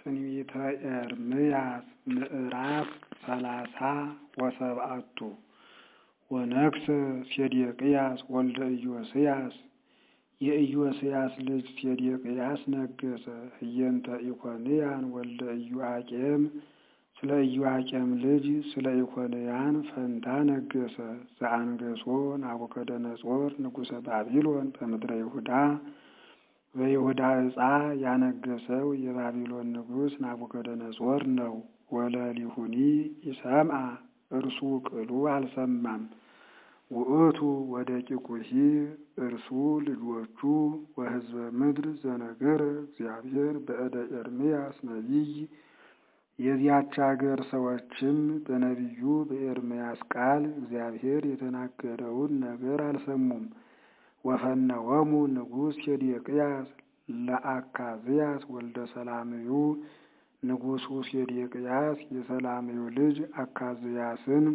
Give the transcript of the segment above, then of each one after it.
ትንቢተ ኤርምያስ ምዕራፍ ሰላሳ ወሰብዓቱ ወነግሠ ሴዴቅያስ ወልደ ኢዮስያስ የኢዮስያስ ልጅ ሴዴቅያስ ነገሠ። ህየንተ ኢኮንያን ወልደ ኢዮአቄም ስለ ኢዮአቄም ልጅ ስለ ኢኮንያን ፈንታ ነገሠ። ዘአንገሶ ናቡከደነጾር ንጉሠ ባቢሎን በምድረ ይሁዳ በይሁዳ ዕፃ ያነገሰው የባቢሎን ንጉሥ ናቡከደነጾር ነው። ወለሊሁኒ ኢሰምዐ እርሱ ቅሉ አልሰማም። ውእቱ ወደቂቁሂ እርሱ ልጆቹ ወሕዝበ ምድር ዘነገረ እግዚአብሔር በእደ ኤርምያስ ነቢይ የዚያች አገር ሰዎችም በነቢዩ በኤርምያስ ቃል እግዚአብሔር የተናገረውን ነገር አልሰሙም። ወፈነወሙ ንጉሥ ሴዴቅያስ ለአካዝያስ ወልደ ሰላምዩ ንጉሡ ሴዴቅያስ የሰላምዩ ልጅ አካዝያስን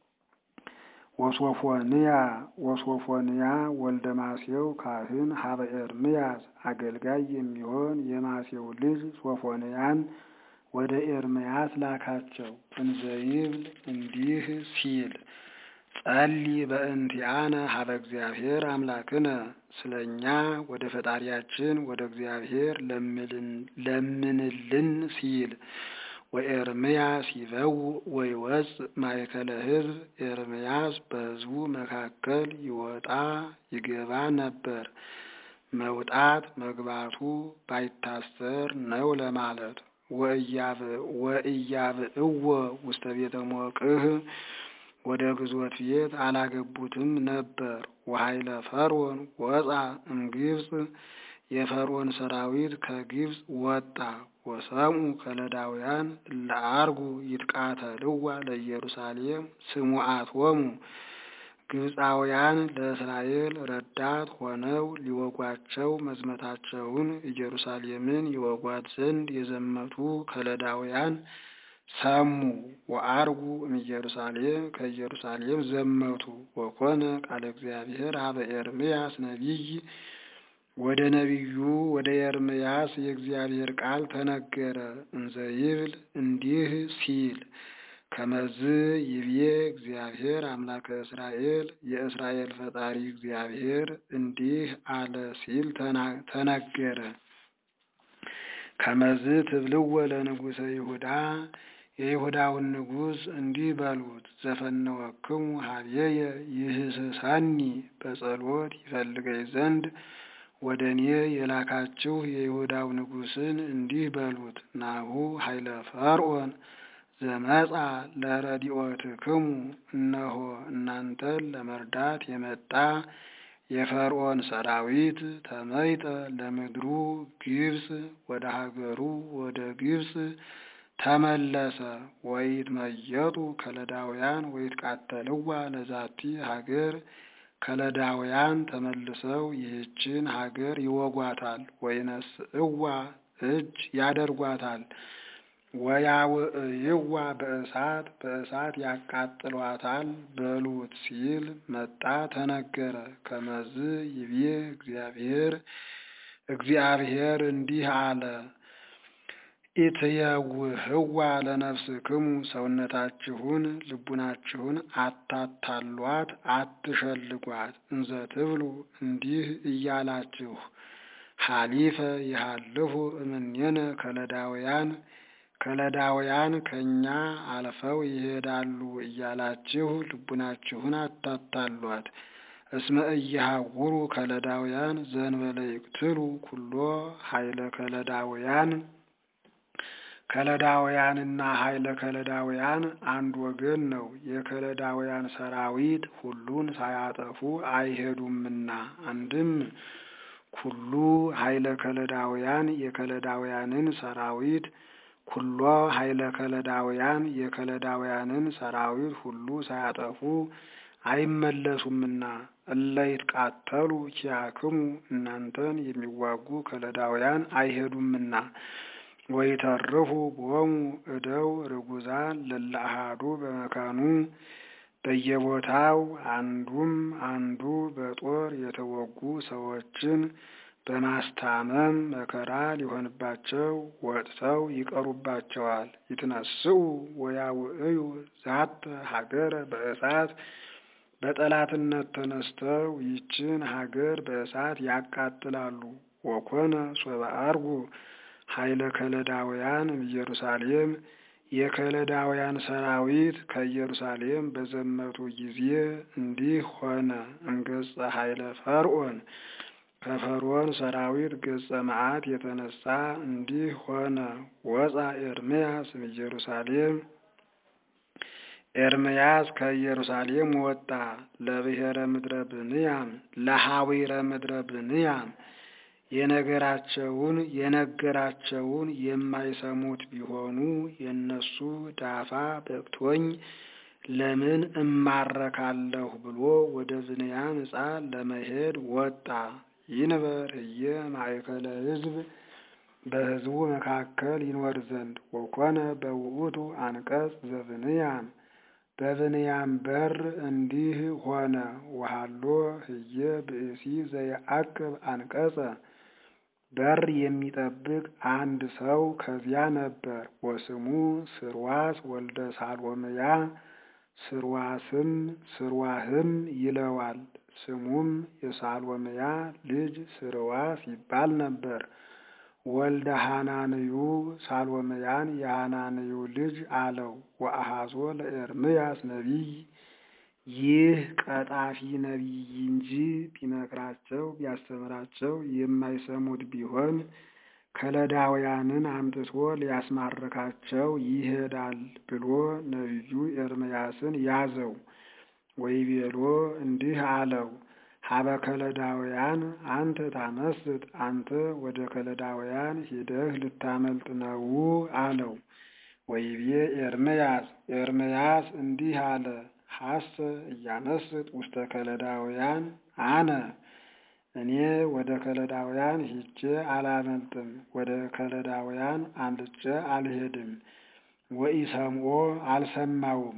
ወሶፎንያ ወሶፎንያ ወልደ ማሴው ካህን ሀበ ኤርምያስ አገልጋይ የሚሆን የማሴው ልጅ ሶፎንያን ወደ ኤርምያስ ላካቸው። እንዘይብል እንዲህ ሲል ጸሊ በእንቲአነ ሀበ እግዚአብሔር አምላክነ ስለ እኛ ወደ ፈጣሪያችን ወደ እግዚአብሔር ለምንልን ሲል ወኤርምያስ ይበው ወይወፅእ ማእከለ ሕዝብ ኤርምያስ በሕዝቡ መካከል ይወጣ ይገባ ነበር። መውጣት መግባቱ ባይታሰር ነው ለማለት። ወእያብእዎ ውስተ ቤተ ሞቅህ ወደ ግዞት ቤት አላገቡትም ነበር። ወኃይለ ፈርዖን ወፃ እምግብፅ የፈርዖን ሰራዊት ከግብፅ ወጣ። ወሰምኡ ከለዳውያን ለአርጉ ይትቃተልዋ ለኢየሩሳሌም ስሙዓቶሙ ግብፃውያን ለእስራኤል ረዳት ሆነው ሊወጓቸው መዝመታቸውን ኢየሩሳሌምን ይወጓት ዘንድ የዘመቱ ከለዳውያን ሰሙ። ወአርጉ እምኢየሩሳሌም ከኢየሩሳሌም ዘመቱ። ወኮነ ቃለ እግዚአብሔር ሀበ ኤርምያስ ነቢይ ወደ ነቢዩ ወደ ኤርምያስ የእግዚአብሔር ቃል ተነገረ። እንዘይብል እንዲህ ሲል ከመዝ ይብዬ እግዚአብሔር አምላከ እስራኤል የእስራኤል ፈጣሪ እግዚአብሔር እንዲህ አለ ሲል ተነገረ። ከመዝ ትብልወ ለንጉሠ ይሁዳ የይሁዳውን ንጉሥ እንዲህ በሉት፣ ዘፈነወክሙ ሀብዬየ ይህስሰኒ በጸሎት ይፈልገኝ ዘንድ ወደ እኔ የላካችሁ የይሁዳው ንጉሥን እንዲህ በሉት፣ ናሁ ኃይለ ፈርዖን ዘመጻ ለረዲኦትክሙ እነሆ እናንተን ለመርዳት የመጣ የፈርዖን ሰራዊት ተመይጠ ለምድሩ ግብፅ ወደ ሀገሩ ወደ ግብፅ ተመለሰ። ወይትመየጡ ከለዳውያን ወይትቃተልዋ ለዛቲ ሀገር ከለዳውያን ተመልሰው ይህችን ሀገር ይወጓታል፣ ወይነስእዋ እጅ ያደርጓታል። ወያውእይዋ በእሳት በእሳት ያቃጥሏታል በሉት ሲል መጣ ተነገረ። ከመዝ ይብዬ እግዚአብሔር እግዚአብሔር እንዲህ አለ ኢትየውህዋ ለነፍስክሙ ሰውነታችሁን ልቡናችሁን አታታሏት፣ አትሸልጓት። እንዘ ትብሉ እንዲህ እያላችሁ ሀሊፈ ይሃልፉ እምኔነ ከለዳውያን ከለዳውያን ከእኛ አልፈው ይሄዳሉ እያላችሁ ልቡናችሁን አታታሏት። እስመ እየሃውሩ ከለዳውያን ዘንበለ ይቅትሉ ኩሎ ኃይለ ከለዳውያን ከለዳውያንና ኃይለ ከለዳውያን አንድ ወገን ነው። የከለዳውያን ሰራዊት ሁሉን ሳያጠፉ አይሄዱምና። አንድም ኩሉ ኃይለ ከለዳውያን የከለዳውያንን ሰራዊት ኩሎ ኃይለ ከለዳውያን የከለዳውያንን ሰራዊት ሁሉ ሳያጠፉ አይመለሱምና። እለ ይትቃተሉ ኪያክሙ እናንተን የሚዋጉ ከለዳውያን አይሄዱምና። ወይተርፉ ቦሙ እደው ርጉዛን ለለአሃዱ በመካኑ በየቦታው አንዱም አንዱ በጦር የተወጉ ሰዎችን በማስታመም መከራ ሊሆንባቸው ወጥተው ይቀሩባቸዋል። ይትነስኡ ወያውዕዩ ዛተ ሀገረ በእሳት በጠላትነት ተነስተው ይችን ሀገር በእሳት ያቃጥላሉ። ወኮነ ሶበ አርጉ ኃይለ ከለዳውያን ኢየሩሳሌም የከለዳውያን ሰራዊት ከኢየሩሳሌም በዘመቱ ጊዜ እንዲህ ሆነ። እምገጸ ኃይለ ፈርዖን ከፈርዖን ሰራዊት ገጸ መዓት የተነሳ እንዲህ ሆነ። ወፃ ኤርምያስ ኢየሩሳሌም ኤርምያስ ከኢየሩሳሌም ወጣ። ለብሔረ ምድረ ብንያም ለሐዊረ ምድረ ብንያም የነገራቸውን የነገራቸውን የማይሰሙት ቢሆኑ የእነሱ ዳፋ በቅቶኝ ለምን እማረካለሁ ብሎ ወደ ብንያም ዕፃ ለመሄድ ወጣ። ይንበር እየ ማእከለ ሕዝብ በሕዝቡ መካከል ይኖር ዘንድ ወኮነ በውእቱ አንቀጽ ዘብንያም በብንያም በር እንዲህ ሆነ። ወሃሎ ህየ ብእሲ ዘየአቅብ አንቀጸ በር የሚጠብቅ አንድ ሰው ከዚያ ነበር። ወስሙ ስርዋስ ወልደ ሳሎምያ ስርዋስም ስርዋህም ይለዋል። ስሙም የሳሎምያ ልጅ ስርዋስ ይባል ነበር። ወልደ ሃናንዩ ሳሎምያን የሃናንዩ ልጅ አለው። ወአሃዞ ለኤርምያስ ነቢይ ይህ ቀጣፊ ነቢይ እንጂ ቢመክራቸው ቢያስተምራቸው የማይሰሙት ቢሆን ከለዳውያንን አምጥቶ ሊያስማርካቸው ይሄዳል ብሎ ነቢዩ ኤርምያስን ያዘው። ወይቤሎ እንዲህ አለው ሀበ ከለዳውያን አንተ ታመስጥ አንተ ወደ ከለዳውያን ሂደህ ልታመልጥ ነው አለው። ወይቤ ኤርምያስ ኤርምያስ እንዲህ አለ ሐሰ እያመስጥ ውስተ ከለዳውያን አነ እኔ ወደ ከለዳውያን ሂጄ አላመልጥም፣ ወደ ከለዳውያን አምልጬ አልሄድም። ወኢሰምዖ አልሰማውም።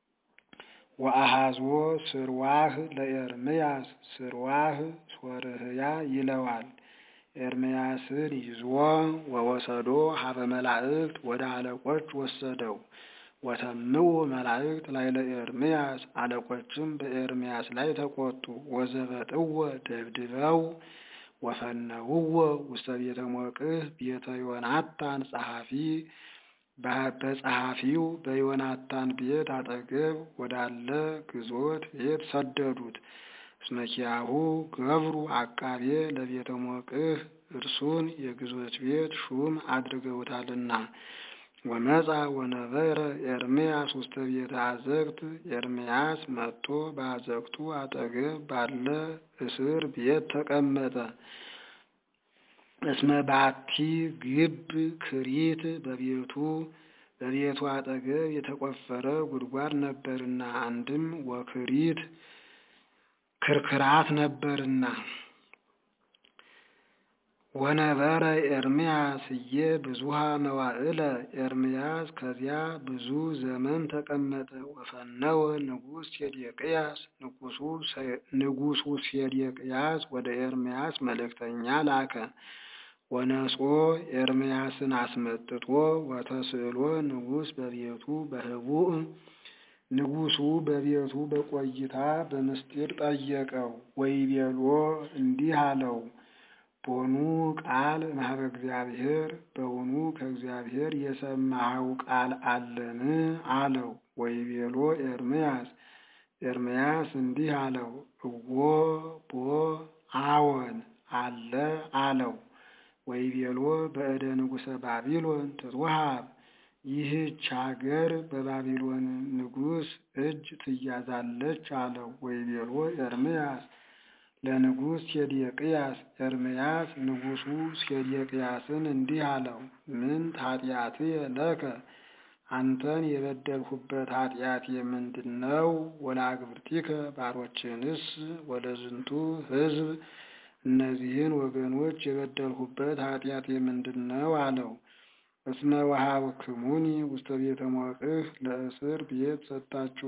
ወአሃዞ ስርዋህ ለኤርምያስ ስርዋህ ሶርህያ ይለዋል። ኤርምያስን ይዞ ወወሰዶ ሀበ መላእክት ወደ አለቆች ወሰደው። ወተምኡ መላእክት ላይ ለኤርምያስ አለቆችም በኤርምያስ ላይ ተቆጡ። ወዘበጥወ ደብድበው ወፈነውወ ውስተ ቤተ ሞቅህ ቤተ ዮናታን ጸሐፊ በጸሐፊው በዮናታን ቤት አጠገብ ወዳለ ግዞት ቤት ሰደዱት። እስመኪያሁ ገብሩ አቃቤ ለቤተ ሞቅህ እርሱን የግዞት ቤት ሹም አድርገውታልና። ወመጻ ወነበረ ኤርምያስ ውስተ ቤተ አዘግት ኤርምያስ መጥቶ በአዘግቱ አጠገብ ባለ እስር ቤት ተቀመጠ። እስመ ባቲ ግብ ክሪት በቤቱ በቤቱ አጠገብ የተቆፈረ ጉድጓድ ነበርና፣ አንድም ወክሪት ክርክራት ነበርና። ወነበረ ኤርምያስ እየ ብዙሃ መዋዕለ ኤርምያስ ከዚያ ብዙ ዘመን ተቀመጠ። ወፈነወ ንጉሥ ሴዴቅያስ ንጉሡ ሴዴቅያስ ወደ ኤርምያስ መልእክተኛ ላከ። ወነጾ ኤርምያስን አስመጥቶ ወተስእሎ ንጉሥ በቤቱ በህቡዕ ንጉሡ በቤቱ በቆይታ በምስጢር ጠየቀው። ወይቤሎ እንዲህ አለው ቦኑ ቃል እምኀበ እግዚአብሔር በውኑ ከእግዚአብሔር የሰማኸው ቃል አለን? አለው። ወይቤሎ ኤርምያስ ኤርምያስ እንዲህ አለው እዎ ቦ አዎን አለ አለው። ወይቤሎ በእደ ንጉሠ ባቢሎን ትትወሃብ ይህች አገር በባቢሎን ንጉሥ እጅ ትያዛለች አለው። ወይቤሎ ኤርምያስ ለንጉሥ ሴዴቅያስ ኤርምያስ ንጉሡ ሴዴቅያስን እንዲህ አለው፣ ምን ኃጢአትየ ለከ አንተን የበደልሁበት ኃጢአቴ ምንድን ነው? ወለአግብርቲከ ባሮችንስ ወለዝንቱ ሕዝብ እነዚህን ወገኖች የበደልሁበት ኃጢአቴ ምንድን ነው? አለው። እስመ ወሀብክሙኒ ውስተ ቤተ ሞቅህ ለእስር ቤት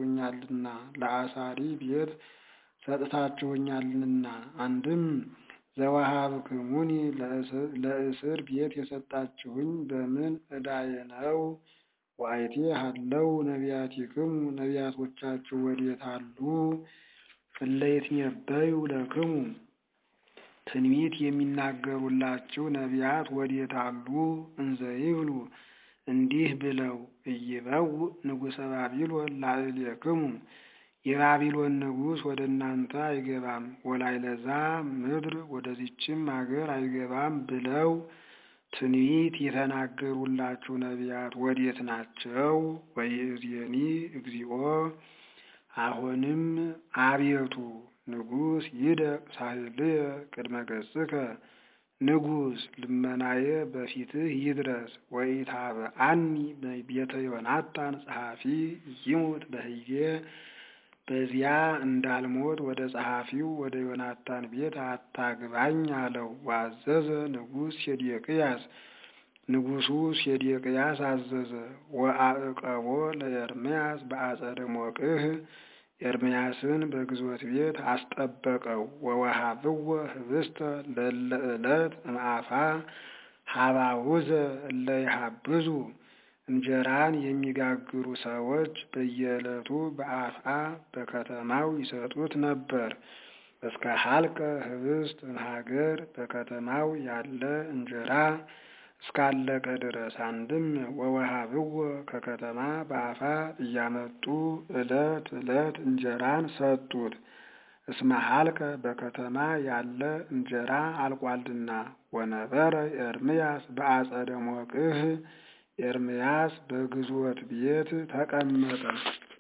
ሰጥታችሁኛልና ለአሳሪ ቤት ሰጥታችሁኛልና። አንድም ዘወሀብክሙኒ ለእስር ቤት የሰጣችሁኝ በምን ዕዳዬ ነው? ወአይቴ ሀለው ነቢያቲክሙ ነቢያቶቻችሁ ወዴት አሉ? እለ ይትነበዩ ለክሙ ትንቢት የሚናገሩላችሁ ነቢያት ወዴት አሉ? እንዘ ይብሉ እንዲህ ብለው ኢይበውእ ንጉሠ ባቢሎን ላዕሌክሙ የባቢሎን ንጉሥ ወደ እናንተ አይገባም፣ ወላዕለዛ ምድር ወደዚችም አገር አይገባም ብለው ትንቢት የተናገሩላችሁ ነቢያት ወዴት ናቸው? ወይእዜኒ እግዚኦ አሁንም አቤቱ ንጉሥ ይደቅ ሳህልየ ቅድመ ገጽከ ንጉሥ ልመናዬ በፊትህ ይድረስ። ወኢታብአኒ ቤተ ዮናታን ጸሐፊ ይሙት በህዬ በዚያ እንዳልሞት ወደ ጸሐፊው ወደ ዮናታን ቤት አታግባኝ አለው። ዋዘዘ ንጉሥ ሴዴቅያስ ንጉሡ ሴዴቅያስ አዘዘ። ወአዕቀቦ ለኤርምያስ በአጸደ ሞቅህ ኤርምያስን በግዞት ቤት አስጠበቀው። ወወሃብዎ ህብስተ ለእለ ዕለት እምአፋ ሀባውዘ እለ ይሃብዙ እንጀራን የሚጋግሩ ሰዎች በየዕለቱ በአፍአ በከተማው ይሰጡት ነበር። እስከ ሀልቀ ህብስት እምሀገር በከተማው ያለ እንጀራ እስካለቀ ድረስ አንድም ወወሃብዎ ከከተማ በአፋ እያመጡ ዕለት ዕለት እንጀራን ሰጡት። እስመ ሀልቀ በከተማ ያለ እንጀራ አልቋልና። ወነበረ ኤርምያስ በአጸደ ሞቅህ ኤርምያስ በግዞት ቤት ተቀመጠ።